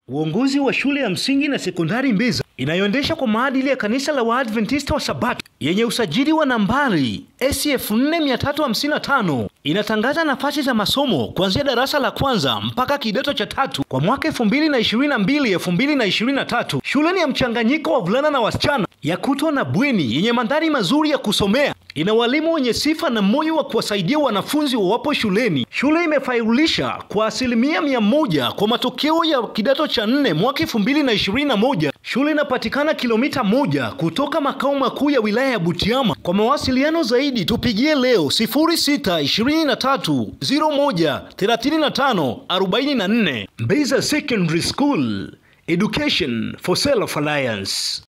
Uongozi wa shule ya msingi na sekondari Mbeza inayoendesha kwa maadili ya kanisa la Waadventista wa Sabato yenye usajili wa nambari SF 4355 inatangaza nafasi za masomo kuanzia darasa la kwanza mpaka kidato cha tatu kwa mwaka 2022 2023. Shule ni ya mchanganyiko wa vulana na wasichana, ya kutwa na bweni, yenye mandhari mazuri ya kusomea. Ina walimu wenye sifa na moyo wa kuwasaidia wanafunzi wawapo shuleni. Shule imefailisha kwa asilimia mia moja kwa matokeo ya kidato cha nne mwaka 2021. Shule inapatikana kilomita moja kutoka makao makuu ya wilaya ya Butiama. Kwa mawasiliano zaidi tupigie leo 0623013544. Mbeza Secondary School, Education for Self Reliance.